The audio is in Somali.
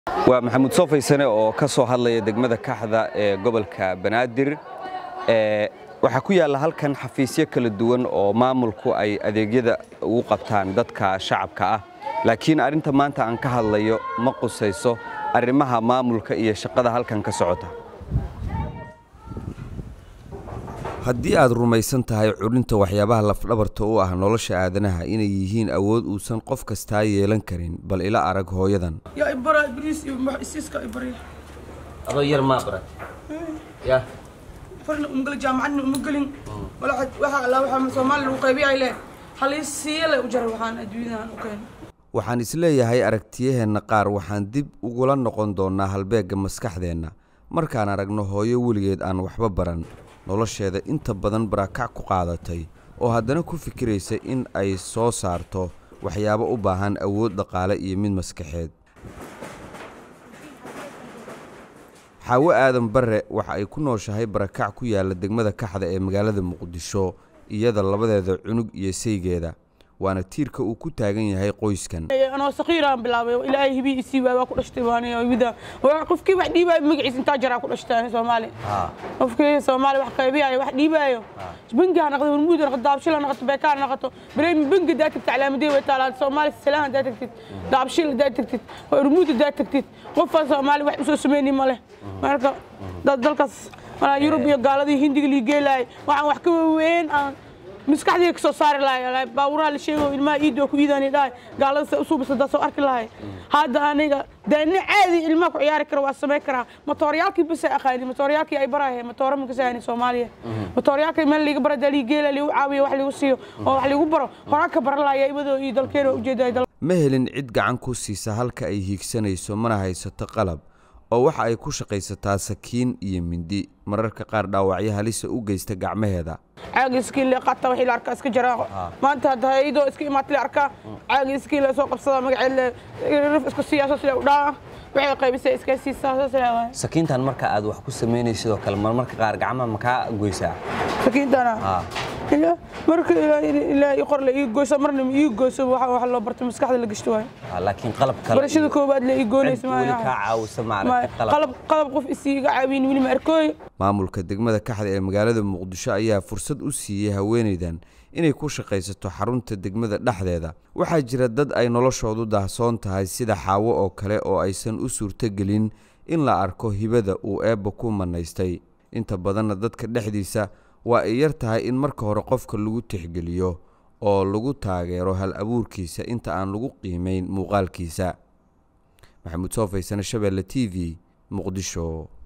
waa maxamuud soofaysane oo ka soo hadlaya degmada kaxda ee gobolka banaadir waxaa ku yaalla halkan xafiisyo kala duwan oo maamulku ay adeegyada ugu qabtaan dadka shacabka ah laakiin arrinta maanta aan ka hadlayo ma qusayso arrimaha maamulka iyo shaqada halkan ka socota haddii aad rumaysan tahay cudhinta waxyaabaha lafdhabarta u ah nolosha aadanaha inay yihiin awood uusan qof kastaa yeelan karin bal ila arag hooyadan adoo yar maa barat ya farna umgala jaamacadna uma gelin waxa alla waxa soomaali lagu qaybiyay leh halii siile u jaray waxaan adduunyadan u keenay waxaan isleeyahay aragtiyaheenna qaar waxaan dib ugula noqon doonnaa halbeegga maskaxdeenna markaan aragno hooyo weligeed aan waxba baran nolosheeda inta badan barakac ku qaadatay oo haddana ku fikiraysa in ay soo saarto waxyaabo u baahan awood dhaqaale iyo mid maskaxeed xaawo aadan barre waxa ay ku nooshahay barakac ku yaalla degmada kaxda ee magaalada muqdisho iyada labadeeda cunug iyo saygeeda waana tiirka uu ku taagan yahay qoyskan anoo sakiiraan bilaabay ilaahay hibii isii waay waa ku dhashtay baanida qofkii wax dhiibaayo magaciisa intaa jaraa ku dhashtay soomaali qofkii soomaali wax qaybiyaayo wax dhiibaayo bangi ha noqdo hormuud ha noqdo daabshil ha noqoto beekaa ha noqoto bareemi bangi daa tagtid calaamadee way taalaa soomaali salaan hadaa tagtid daabshil hadaa tagtid hormuud hadaa tagtid qofaa soomaali wax usoo sameyni ma leh marka dalkaas yurub iyo gaaladii hindiga liigeelaay waxaan wax ka weyn aan maskaxdii kasoo saari lahay baawuraha la sheego ilmaha iidoo ku iidaan dhahay gaalada se usuubisa daa soo arki lahay hadda aniga deena caadi ilmaha ku ciyaari kara waa samayn karaa matooryaalkii bas ay aqaani matooryaalkii ay barahay matoora ma kasahani soomaaliya matooryaalkii meel liiga bara daa liigeela liigu caawiyo wax liigu siiyo oo wax liigu baro horaan ka baran lahaya ibadoo iyo dalkeena ujeedaa ma helin cid gacan ku siisa halka ay hiigsanayso mana haysato qalab oo waxa ay ku shaqaysataa sakiin iyo mindi mararka qaar dhaawacyo halisa u geysta gacmaheeda caagi iskiin le qata wixii la arkaa iska jaraa maanta hadda iyadoo iska imaatay la arkaa caagi iskiin le soo qabsada magaceed le rif isku siiyaa saas le u dhaa waxay qaybisay iska siisaa saas le waay sakiintan marka aad wax ku samaynaysid oo kale marmarka qaar gacmaha ma kaa goysaa sakiintana marka ilaa ii qor le ii goyso marna ii goyso waxa wax loo barto maskaxda la gashto waay laakiin qalab kale barashada koowaad le ii goynaysa weli kaa caawisa maaragtay qalab qalab qof isii iga caawin weli ma arkooy maamulka degmada kaxda ee magaalada muqdisho ayaa fursad u siiyey haweenaydan inay ku shaqaysato xarunta degmada dhexdeeda waxaa jira dad ay noloshoodu daahsoon tahay sida xaawo oo kale oo aysan u suurtogelin in la arko hibada uu eebba ku manaystay inta badanna dadka dhexdiisa waa ay yar tahay in marka hore qofka lagu tixgeliyo oo lagu taageero hal abuurkiisa inta aan lagu qiimayn muuqaalkiisa maxamuud soofaysane shabeelle t v muqdisho